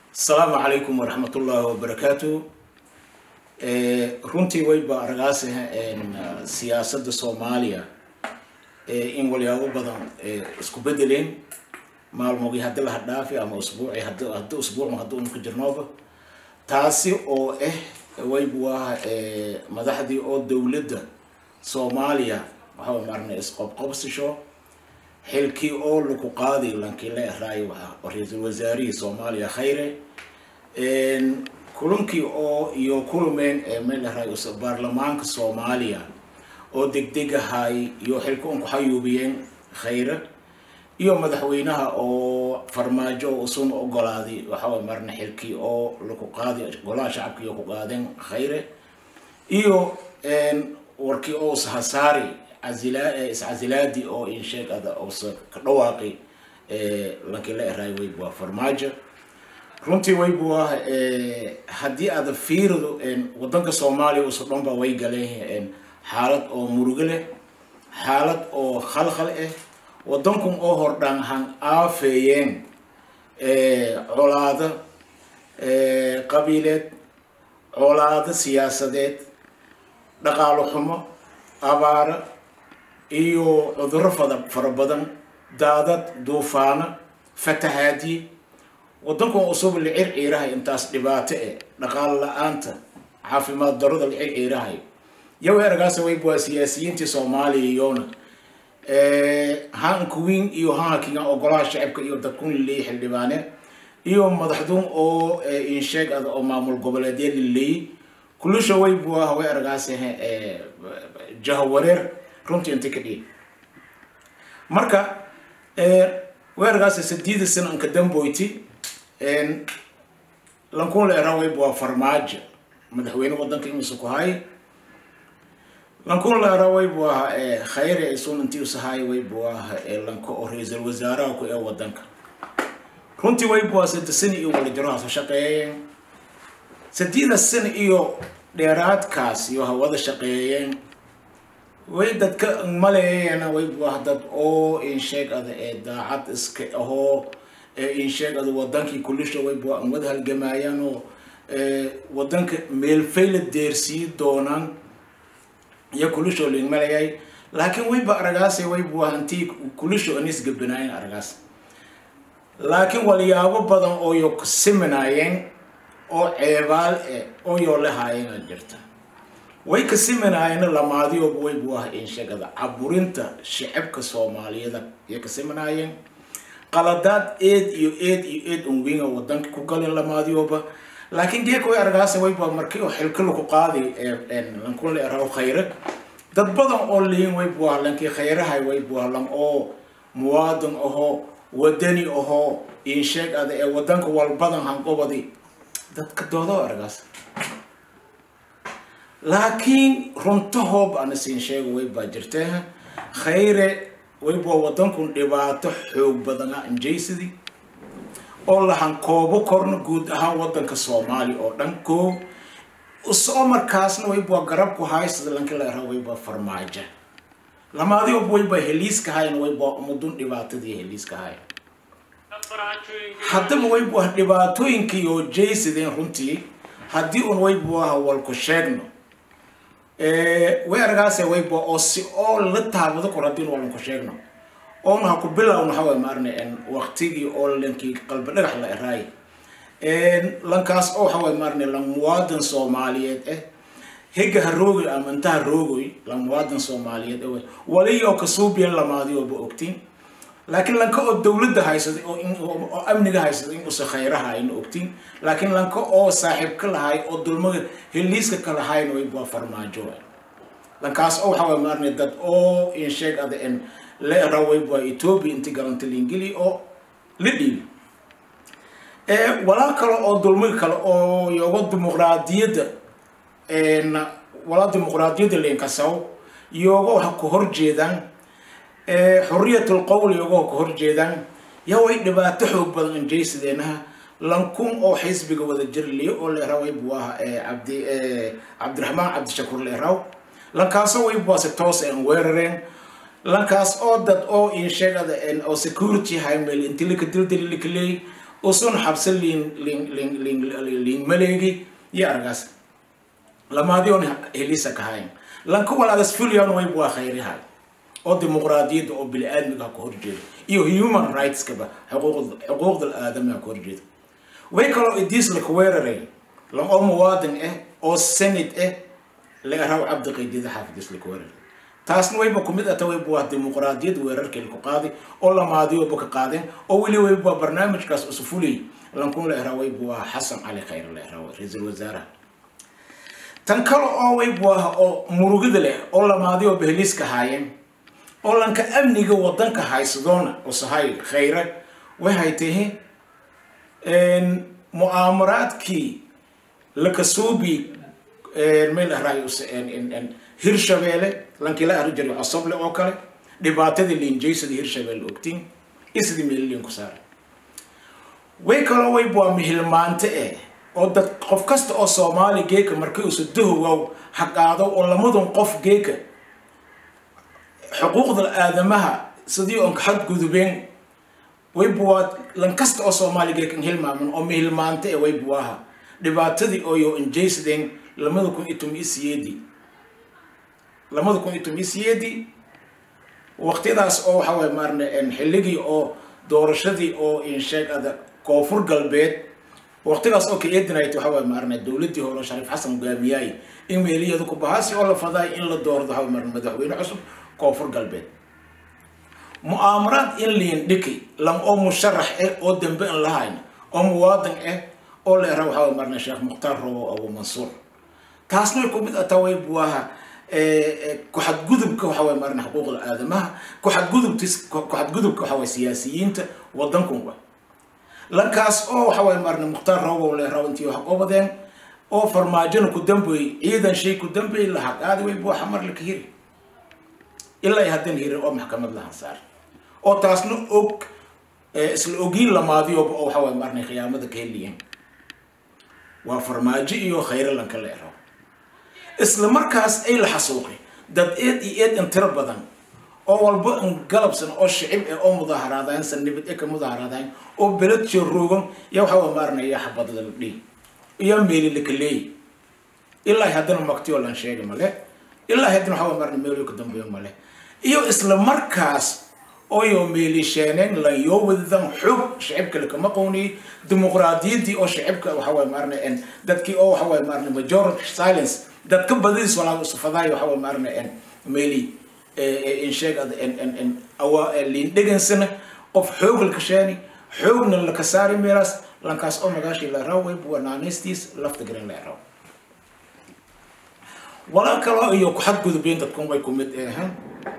asalaamu calaykum waraxmat ullaahi wabarakaatu runtii wayba aragaas siyaasadda soomaaliya in walyaabo badan isku bedeleen maalmogii haddi laha dhaafi ama usbuuci had haddi usbuuc haddi unu ku jirnooba taasi oo ah waybu ah madaxdii oo dowladda soomaaliya waxaa maarnay isqobqobsisho xilkii oo lagu qaaday lankii la eraayo waa ra-iisul wasaarihii soomaaliya khayre kulankii oo iyo kulmeen meel eraayo baarlamaanka soomaaliya oo degdeg ahay iyo xilka un kuxayuubiyeen khayre iyo madaxweynaha oo farmaajo oo isuna ogolaaday waxaway marna xilkii oo lagu qaaday golaha shacabka iyo ku qaadeen khayre iyo warkii oo ishasaari casila iscasilaadii oo insheeg ada oose ka dhawaaqay lankii la eraay waybu waa farmaajo runtii waybu ah haddii aada fiirido wadanka soomaaliya uso dhan ba way galeen xaalad oo murugo leh xaalad oo khalkhal ah wadankun oo hordhaan han aafeeyeen colaado qabiileed colaado siyaasadeed dhaqaalo xumo abaaro iyo cudurro fada fara badan daadad duufaano fatahaadiye wadankan usuba la circiirahay intaas dhibaato eh dhaqaalo la-aanta caafimaad darada la circiirahay yaw eragaasa wayb waa siyaasiyiintii soomaaliya iyona hankuwin iyo hanhakinga ogolaha shacabka iyo dadkun laleeyay xildhibaane iyo madaxdun oo insheeg ada oo maamul goboleedya laleeyay kulusha waybu ah way eragaas jahawareer runtii inta ka dhiig marka weerarkaas sadiida sana anka damboyti lankun la eraa waybu waa farmaajo madaxweyne wadanka imusa ku hay lankun la eraa waybu ah khayre isun intii usahay waybu ah lanka oo ra-iisul wasaaraha ku ee wadanka runtii waybu ah sadde sana iyo walajarahaas shaqeeyeen sadiida sana iyo dheeraadkaas iyo hawada shaqeeyeen way dadka maleeyana waybu ah dad oo insheeg ada ee daacad iska ahoo insheeg ada wadankii kulisha waybu an wada halgamaayaan oo wadanka meelfayla deersii doonaan iyo kulisho ling malayay laakiin wayba aragaase waybu ah intii kulisho anis gabanaayeen aragaas laakiin walyaabo badan oo yo siminaayeen oo ceebaal eh oo yoo lahaayeen a jirta way ka siminaayeen lamaadiyooba waybu ah inshegada caburinta shicibka soomaaliyada ayay ka siminaayeen qaladaad eed iyo eed iyo eed unwinga wadanka ku galeen lamaadiyooba laakiin geeka way argaasa waybu ah markii oo xilka laku qaaday lankun la eraho khayre dad badan oo liin waybu ah lankii khayrahay waybu ah lan oo muwaadin ahoo wadani ahoo insheeg ada ee wadanka walbadan hanqobadi dadka doodo argaas laakiin runtahoob ana siin sheego way baa jirtee khayre wayba wadankun dhibaato xoog badana injaysidii oo lahan koobo korna guud ahaan wadanka soomaaliya oo dhan koo soo markaasna wayba garabku haysada lanki la era wayba farmaajo lamaadiob wayba heliiska hayn wayba umudun dhibaatadii heliiska hayn haddaba waybu ah dhibaatooyinkii oo jaysideen runtii haddii un waybu ah walku sheegno way argaase wayba oo si oo la taabado kor haddii un walanku sheegno oona ha ku bilowna hawa maarne waqtigii oo lankii qalbi dhagax la eraay lankaas oo hawa maarne lan muwaadin soomaaliyeed eh higa ha roogoy ama inta ha roogoy lan muwaadin soomaaliyeed eh waliyo kasuubiyan lamaadiyooba ogtiin laakiin lanka oo dawladda haysaday oo amniga haysaday in usa khayraha ayna ogtiin laakiin lanka oo saaxiib ka lahay oo dulmaga heliiska ka lahayn waybaa farmaajo lankaas oo waxaa maarnay dad oo insheeg ada en la era waybaa ethiopia inti galanta liingili oo la dhiibi walaa kale oo dulmiga kale oo yoga dimuqraadiyadda walaa dimuqraadiyadda leenkasaw yoga waxa ku horjeedaan xuriyatul qowl iyagoo ka horjeedaan yaa way dhibaato xoog badan injaysideenaha lankun oo xisbiga wada jirliyo oo la eraw waybu ah cabdi cabdiraxmaan cabdishakuur la eraw lankaasoo waybu si toos aan weerareen lankaas oo dad oo insheegada oo security haymel inti lika dildali lika leey usun xabse liin liin liin liin liin maleegi iyo aragaas lamaadiyoon helisa kahayn lanka walaagas fuliyan way waa khayrihay oo dimuqraadiyadda oo bini-aadmiga ka horjeeda iyo human rightskaba xuquuqda xuquuqda aadamaha ka horjeeda way kaloo idiis laka weeraray lan oo muwaadin ah oo senate ah laga raaw cabdi qaydida xaafidis laka weeraray taasna wayba kumid ata wayba waa dimuqraadiyad weerarkii laku qaaday oo lamaadiyoba ka qaadeen oo weli wayba barnaamijkaas usufulay lankun la eraa wayba waa xasan cali khayr la eraa ra-iisul wasaaraha tan kale oo waybuaha oo murugida leh oo lamaadiyo behliiska haayeen oo lanka amniga wadanka haysadoona usahay khayre waxay tahi mu'aamaraadkii lakasuubi meel ahraay hirshabeelle lankii la arri jiray cosoble oo kale dhibaatadii liinjaysada hirshabeelle ogtiin isdii meeliliin ku saaray way kaloo waybua mihilmaante eh oo dad qof kasta oo soomaali geeka markii usa dahowaw haqaado oo lamadun qof geeka xuquuqda aadamaha sidii oon xadgudubeen waybuwaa lan kasta oo soomaali geeka hilmaaman oo mihilmaante e waybuwaha dhibaatadii ooyo injaysadeen lamada kun iyo toban iyo siyeedii lamada kun iyo toban iyo siyeedii waqtiyadaas oo waxa waye maarne xilligii oo doorashadii oo insheeg ada koonfur galbeed waqtigaas oo ka eedinayt waxa waye maarne dowladdii hore shariif xasan hogaamiyaay in meeliyadu ku bahaasi oo la fadaay in la doordo waxa maarne madaxweyne cusub koonfur galbeed mu'aamaraad in liin dhiki lam oo musharax ah oo dambe in lahayn oo muwaadin ah oo la era waxa waye maarne sheekh mukhtaar robo abu mansuur taasna way ku mid ataa way buaha ku-xadgudubka waxa waye maarne xuquuqda aadamaha ku-xadgudubtis ku-xadgudubka waxa waye siyaasiyiinta wadankunba lankaas oo waxa waye maarne mukhtaar robow le raw intii wax qabadeen oo farmaajona ku dambeeyey ciidan shay ku dambeeyey lahaa qaadi way buuxa mar laka hiri ilaa ay haddana hirin oo maxkamad lahan saar oo taasna og isla ogiin lamaadiyoba oo waxa waye maarne khiyaamada ka heliyeen waa farmaajo iyo khayre lanka la ero isla markaas ay la xasuuqay dad eed iyo eed in tiro badan oo walba in galabsan oo shicib eh oo mudaaharaadayn sanibad e ka mudaaharaadayn oo beled joroogan iyo waxa waa maaranaya xabad la dhihi iyo meeli laka leeyi ilaa haddana magtiyo lan sheega male ilaa haddana waxa waa maarana meeliyo ka dambeeyo male iyo isla markaas ooyo meelisheeneen lan yoo wadadan xog shicibka lakama qowniyey dimuqraadiyaddii oo shicibka waxa waye maarana dadkii oo waxa waye maarana majority silence dadka badadiis walaa sufadaayo waxa waye maarana meeli insheeg liin dhegansana qof xoog laka sheeni xoogna laka saari meelaas lankaas oo magaashii la raw wayb wanaanistiis lafta garan la raw walaa kaloo iyo ku xadgudubeen dadkan way ku mid ahaan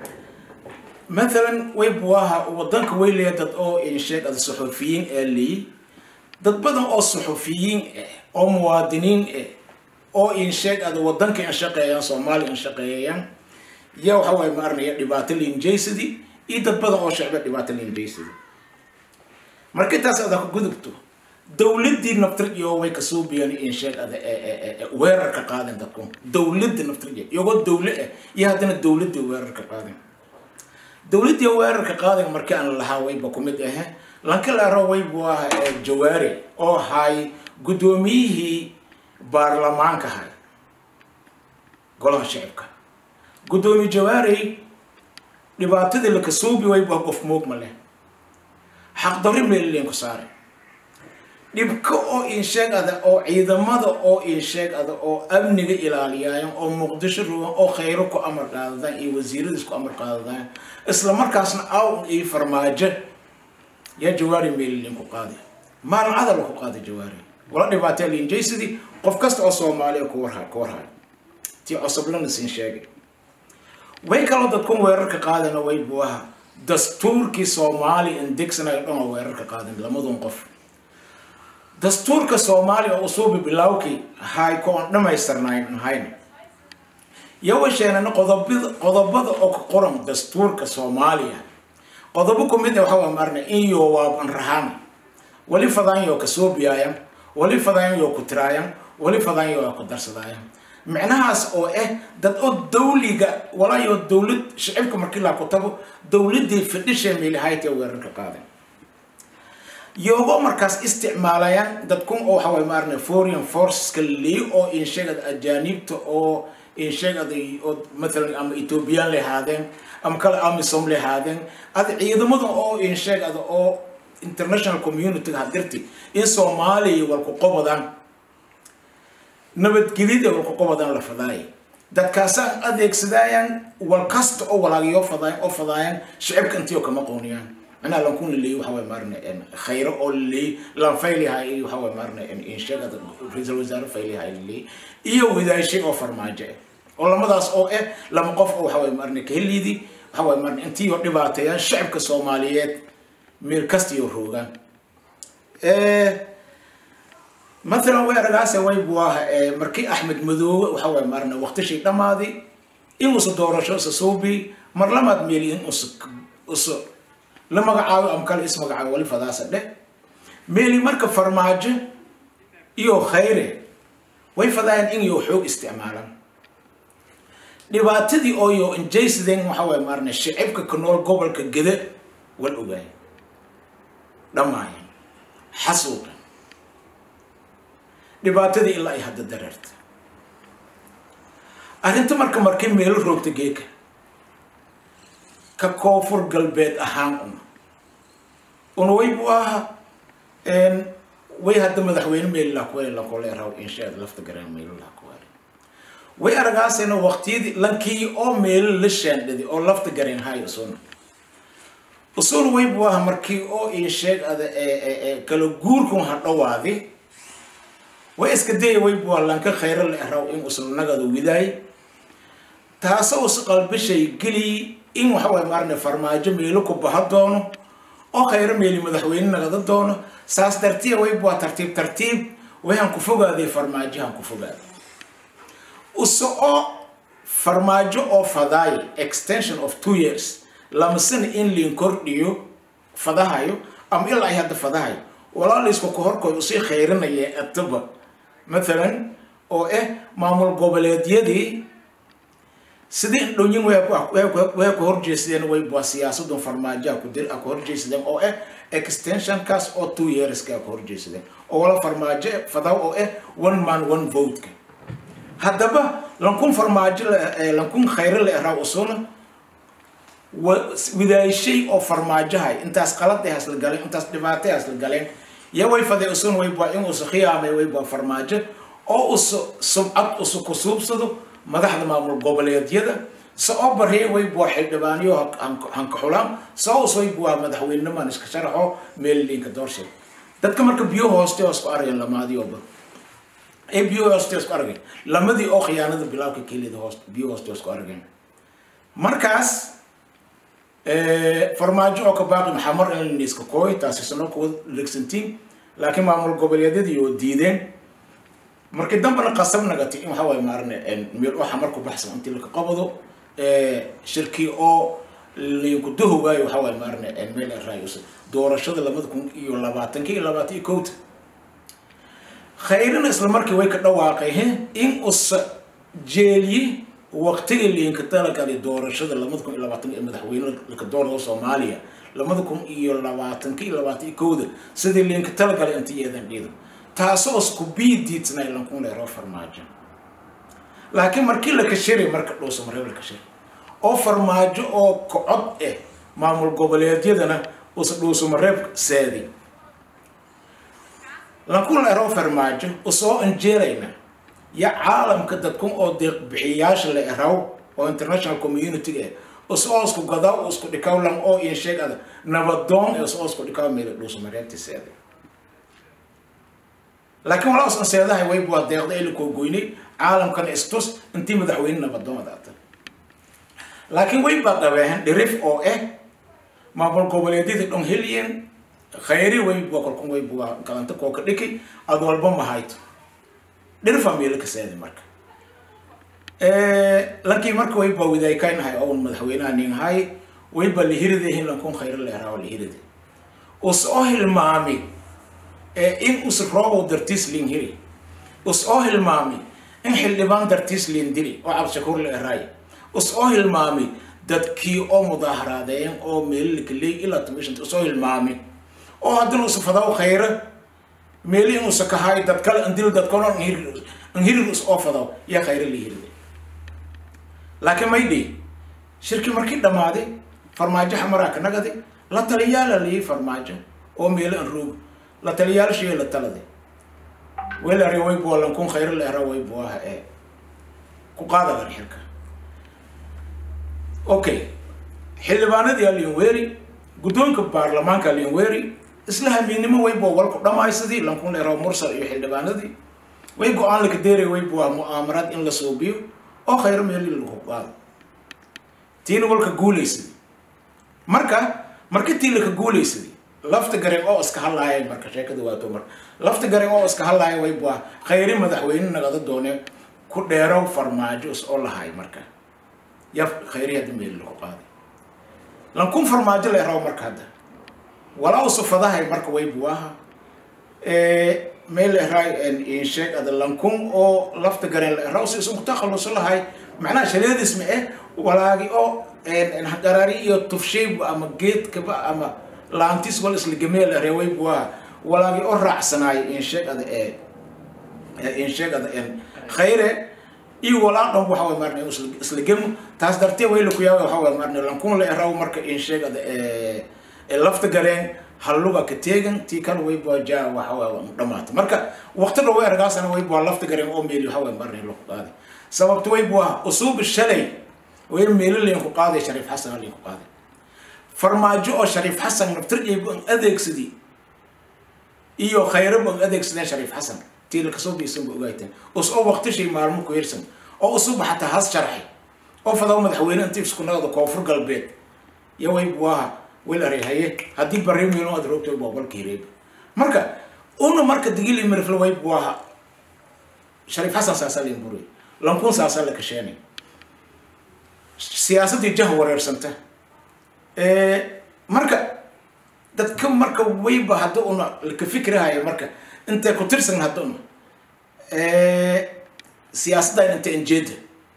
مثلا ويبواها ودنك ويلي دad oo insheeg ada suxufiyiin ee liyi dad badan oo suxufiyiin ah oo muwaadiniin ah oo insheeg ada wadanka in shaqeeyaan soomaaliya in shaqeeyayaan ya waxa waye maaranaya dhibaato liinjaysadii iyo dad badan oo shacba dhibaato liinjaysadii marka intaas ada ku gudubto dowladdii naftirjiyo way kasoo biyeen insheeg ada weerar ka qaaden dadku dowladda naftirjiyo iyagoo dowle ah iyo haddana dowladdii weerar ka qaaden dowladdii weerarka qaadiga markii aan lahaa wayba ku mid ahe lanka laaro waybu ah jawaari oo hay guddoomiyihii baarlamaanka hay golaha shicibka guddoomiye jawaari dhibaatadii lakasuubi waybu ah qof moog ma leh xaqdarri meelilin ku saare dhibka oo insheeg ada oo ciidamada oo insheeg ada oo amniga ilaaliyaayan oo muqdisho rugan oo khayro ku amar qaadadaan iyo wasiiradiis ku amar qaadadaan isla markaasna aw iyo farmaajo yaa jawaari meelilin ku qaadi maalin cadal ku qaadi jawaari wala dhibaatee liinjaysidii qof kasta oo soomaaliya ku warha ku warhayo tii cosoblana siin sheegay way kaloo dadkun weerarka qaadana way buaha dastuurkii soomaaliya indegsanayo dhan oo weerarka qaadan lamadun qof dastuurka soomaaliya oo usuubi bilawkii hay ko on dhamaystirnayn hayna yawasheenana qodobada qodobada oo ka qoran dastuurka soomaaliya qodobo ku mid ah waxa waa marna in yo waaban rahana wali fadaanyo ka soo biyaayan wali fadaanyo ku tiraayan wali fadaanyo ku darsadaayan micnahaas oo ah dad oo dawliga walaayo dawlad shicibka markii la ku tago dawladii fadhisha meelahayta weerarka qaadan yogo markaas isticmaalayaan dadkun oo waxa waye maarne foreign forceska leeyo oo insheegada ajaanibta oo insheegada oo mathalan ama ethiopian lehaadeen ama kale amisom lehaadeen ada ciidamada oo insheegada oo international community hadirti in soomaaliya walku qobadaan nabadgelyada walku qobadaan la fadaaya dadkaasaan adeegsadayaan wal kasta oo walaagayo fadaayan oo fadaayaan shicibka intii oo kama qooniyaan macnaha lankun laleeyo waxa waye maarne khayro oo laleeyo lan faylihay iyo waxa waye maarne inshagada ra-iisul wasaare faylihay laleeyo iyo wadaashay oo farmaajo ah oo lamadaas oo ah lama qof oo waxa waye maarne kaheliidii waxa waye maarne intii oo dhibaateeyaan shicibka soomaaliyeed meel kasta iyo roogaan مثلا وين رجعت وين بواه مركي أحمد مذو وحوى مرنا وقت شيء دمادي إن وصل دورة شو سوبي مر لما تميلي إن وص وص لما قعوا أم كان اسمه قعوا ولي فضاء سده ميلي مركب فرماج يو خيره وين فضاء إن يو حوق استعمالا dhibaatadii oo yo injaysideen waxa waye maarne shicibka ka nool gobolka gede wal ogaay dhammaayeen xasuuqan dhibaatadii ilaa ay hadda dareerta arrinta marka markay meelo roogta geeka ka koonfur galbeed ahaan una una way buu ahaa way hadda madaxweyne meelilaa kuwale lankoleeraw inshaad lafta garaan meelilaa kuwale way aragaasayna waqtiyadii lankii oo meelo la shaandhadi oo lafta gareen hayo usuna usuna way buu ahaa markii oo insheeg ada kala guurkun ha dhawaadi way iska daya way bualanka khayro la eraw in usan nagada widaay taasoo is qalbishay geli in waxa waye maarne farmaajo meelo ku baha doono oo khayro meeli madaxweyne nagada doono saas dartiya way bua tartiib tartiib wayan ku fogaaday farmaajohan ku fogaaday use oo farmaajo oo fadaay extension of two years lamasana in liin kordhiyo fadahayo ama ilaa ay hadda fadahayo walaalaysku ka horkood usii khayrinaya ataba مثلا oo ah maamul goboleedyadii sidii indhowyin way ku horjeesadeen way bua siyaasadun farmaajoa ku dir ku horjeesadeen oo ah extensionkaas oo two yearska ku horjeesadeen oo wala farmaajo fadaw oo ah one man one vote-ka haddaba lankun farmaajo lankun khayro la eraa usuna widaashay oo farmaajohay intaas qaladahay hasla galeen intaas dhibaatay hasla galeen ya way faday usun way bua in usu khiyaamay way bua farmaajo oo usu sumcad usu kusuubsado madaxda maamul goboleedyada se oo barye way bua xildhibaanyo hanka xulaan soo us way bua madaxweyneman iska sharaxo meeliliinka doorshay dadka marka biyo hooste oo isku arageen lamaadioba ee biyo hooste isku arageen lamadii oo khiyaanada bilaabka kelida hoos biyo hooste isku arageen markaas farmaajo oo ka baaqi maxamar in iska kooy taasi sano kuwa legsantiin laakiin maamul goboleedyadii oo diideen markii dambana qasab nagati in waxa waye maarne meel oo xamar ku baxsan intii laka qabado shirkii oo liinku dahowaayo waxa waye maarne meel raayus doorashada labada kun iyo labaatankii iyo labaatan iyo kowta khayrina isla markii way ka dhawaaqay in usa jeeliye waqtigii liinka talagalay doorashada labada kun iyo labaatan ee madaxweyne laka doorada soomaaliya labada kun iyo labaatanka iyo labaatan iyo kowda sidii liinka talagalay inta yeedan dhiido taasoo isku biidiidna lankun leero farmaajo laakiin markii la kashiray marka dhuusa mareeb la kashiray oo farmaajo oo kocod ah maamul goboleedyadana usa dhuusa mareeb saadi lankun leero farmaajo usoo anjeelayna ya caalamka dadkun oo deeq bixiyaasha la eraw oo international community eh usoo isku gadaa oo isku dhikaw lan oo iyo sheeg ada nabadoon ee usoo isku dhikaw meel dhuusa mareebti saadi laakiin walaa usan seedahay way bua deeqda ili koo goynay caalamkana istus intii madaxweyne nabadoomada ata laakiin way baa qabeehen dhirif oo ah maamul goboleedyadii dhon helyen khayri way bua kolkun way bua galanta koo ka dhiki ad walba mahayto dhirifa meelo ka seedi marka lankii marka way baa widaaykainahay oo madaxweynaha ninhay way baa lihiridahin lankun khayri leeraa lihirida us oo hilmaami in us roobow dartiis liin hiri us oo hilmaami in xildhibaan dartiis liin diri oo cabdishakuur la eraay us oo hilmaami dadkii oo mudaaharaadeen oo meelilkaley ilaa tumishan usoo hilmaami oo haddina usa fadaw khayra meeli inuusa kahaay dad kale andil dad kale anhirir us oo fadaw yaa khayra la hirida laakiin may dhihi shirki markii dhammaaday farmaajo xamaraa ka nagaday la taliyaala layii farmaajo oo meelo an roog la taliyaal shee la taladay weel are way bua lankun khayra la era way buaha ee ku qaadagan xilka okay xildhibaanadii aliin weeri guddoonka baarlamaanka aliin weeri isla hamiinnimo way bua walku dhammaysadii lankun la era mursal iyo xildhibaanadii way go-aan laka deeray way bua mu'aamarad in la suubiyo oo khayro meeli lagu qaado tiina walka guulaysaday marka marka tii laka guulaysaday lafta gareen oo iska hadlaaya marka sheekada waato marka lafta gareen oo iska hadlaaya way bua khayri madaxweyne nagada doone ku dheerow farmaajo is oo lahay marka ya khayri hadda meeli lagu qaaday lankun farmaajo la eraw marka hadda walaa usufadahay marka way buaha meel la eraay insheeg ada lankun oo lafta gareen la eraw si isu kutakhaluso lahay macnaha shaleedis ma eh walaagi oo garaari iyo tufshayba ama geedkaba ama laantis wal isla gameel areway buaha walaagi oo raacsanaay insheeg ada ee insheeg ada en khayre iyo walaa dhan waxa way marna isla gemo taas dartee way la ku yaaba waxa way marna lankun la eraw marka insheeg ada ee lafta gareen halluga ka teegan tii kale way bua jaa waxa way dhamaata marka waqti dhow ergaasana way bua lafta gareen oo meeli waxa way marna lagu qaaday sababta way bua usuubi shalay way meelo leen ku qaaday shariif xasan leen ku qaaday farmaajo oo shariif xasan naftirjaybu an adeegsadii iyo khayrabu an adeegsadeen shariif xasan tii la kasoo biisan ba ogaayteen us oo waqtishay maalmo ku hirsan oo usuba xataa has sharxay oo fadaw madaxweyne intii isku nagada koonfur galbeed iyo way buaha wel arehaye haddii baremiino aad roogtay waa balka hireeb marka una marka digili mirfle way buaha shariif xasan saasaa leen buray lankun saasaa la kasheenay siyaasaddii jah wareersanta marka dadka marka wayba hadda una laka fikrahaya marka intay ku tirsan hadda una siyaasaddan inta enjeeda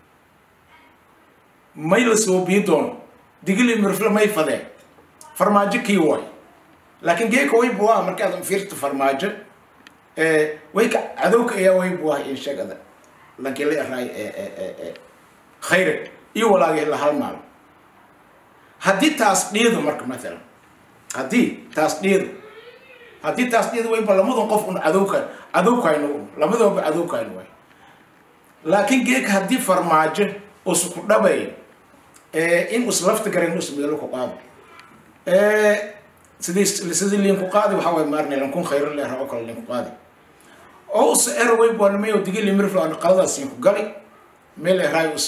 may la soo bii doono digili mirfle may fadeen farmaajo kii way laakiin geeka way buaa markaad fiirta farmaajo way ka cadowka ayaa way buaa in sheegada lankii la eraay khayre iyo walaagii la halmaalo haddii taas dhiido marka mathalan haddii taas dhiido haddii taas dhiido wayba lamadan qof un cadowka cadowkayno un lamadooba cadowkayno way laakiin geeka haddii farmaajo usku dhabayo in us lafta garen us meelo ku qaado sidii sidii liinku qaadi waxa way maarnay lankun khayro leer oo kale liinku qaadi oo us ero way baan mayo digili mirflo aan qaladaas ku gali meel eraay us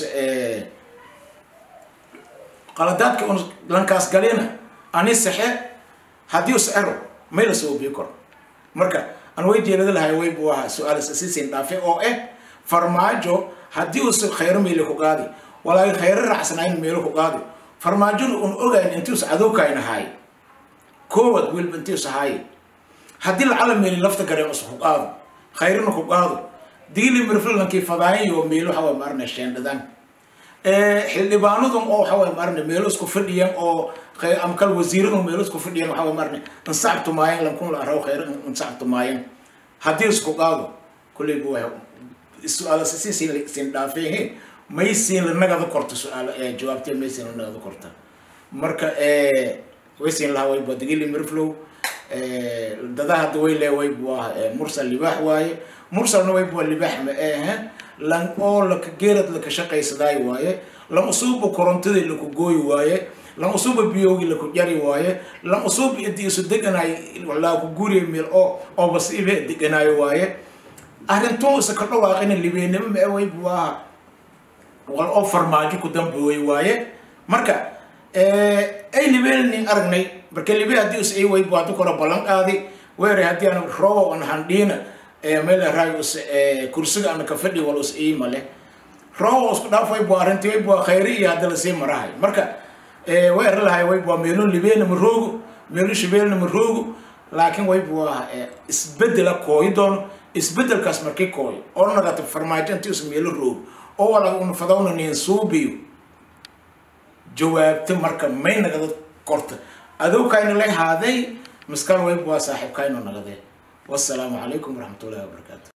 qaladaadka un lankaas galina ani saxe haddii us ero may la soo bii karo marka aan way jeelada lahay way buu ahaa su-aal siisiin dhaafe oo eh farmaajo haddii us khayro meelo ku qaadi walaahi khayro raacsanayn meelo ku qaadi farmaajona un ogayn intius cadowkayn ahaay koowad wiilba intius ahaay haddii lacala meeli lafta gareen us ku qaado khayrina ku qaado digili mirflankii fadaayo meelo waxa way maarna sheendhadaan xildhibaanadun oo waxa way maarna meelo isku fadhiyaan oo amkal wasiiradun meelo isku fadhiyaan waxa way maarna insacabtu maayan lankun la araw khayr insacabtu maayan haddii isku qaado kulley bu su-aala si siin dhaafeen may siin la nagada korta su-aal jawaabtee may siin la nagada korta marka way siin lahaa way badigili mirflow dada hadda way lee way buu ah mursal libaax waaye mursalna way bua libaax ma ehe lan oo laka geerad laka shaqaysadaay waaye lan usuuba korontadii laku gooyi waaye lan usuuba biyoogi laku jari waaye lan usuuba inti isu deganaay walaa ku guriya meel oo oo basiibe deganaayo waaye arrintuu isa ka dhawaaqina libeenimo ma way buu aha wal oo farmaajo ku dambooy waaye marka ay libeenin aragnay marka libe haddii is ii waybu haddu kora ballan qaadi weere haddii aan roobo an handhiina meel raay us kursiga ana ka fadhi wal us ii male roobo isku dhaafay bu arrintii way bua khayri iyo hadda lasii marahay marka weere lahay way bua meelo libeena ma roogo meelo shabeelna ma roogo laakiin way bua isbedela kooyi doono isbedelkaas markii kooyo oo nagata farmaajo intii us meelo roogo oo walaga una fadawna nin suubiyo jawaabta marka may nagada korta adowkayna lay haaday miskal wayb waa saaxiibkayno nagade wassalaamu calaykum waraxmatullahi wabarakaatu